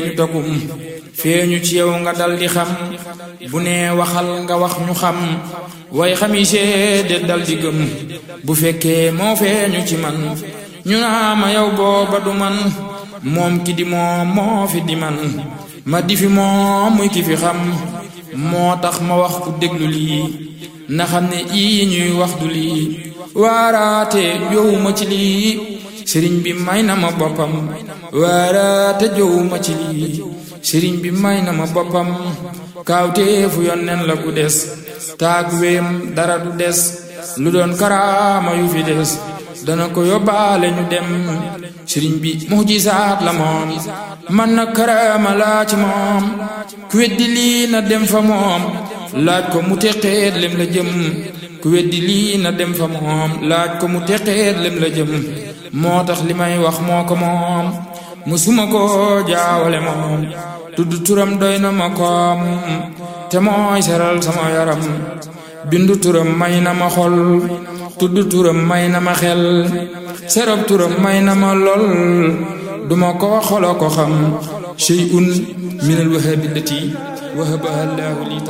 ñu dogum feeñu ci yow nga dal di xam bu nee waxal nga wax ñu xam way xami seede dal di gëm bu fekkee moo feeñu ci man ñu naa ma yow booba du man moom ki di moom moo fi di man ma di fi moom muy ki fi xam moo tax ma wax ku déglu lii na xam ne ii ñuy wax du lii waaraate jowuma ci lii sëriñ bi may na ma boppam waaraate jowuma ci lii sëriñ bi may na ma boppam kaawteefu yonnen la ku des taag wéem dara du des lu doon karaama yu fi des dana ko yóbbaale ñu dem sëriñ bi mujisaat la moom man na karaama laa ci moom ku weddi lii na dem fa moom laaj ko mu teqeet lem la jëm ku weddi lii na dem fa moom laaj ko mu teqeet lem la jëm moo tax li may wax moo ko moom musuma ko jaawale moom tudd turam doy na ma koom te mooy seral sama yaram bindu turam may na ma xol tudd turam may na ma xel serab turam may na ma lol duma ko xolo ko xam shay'un min al wahabillati wahabaha allahu li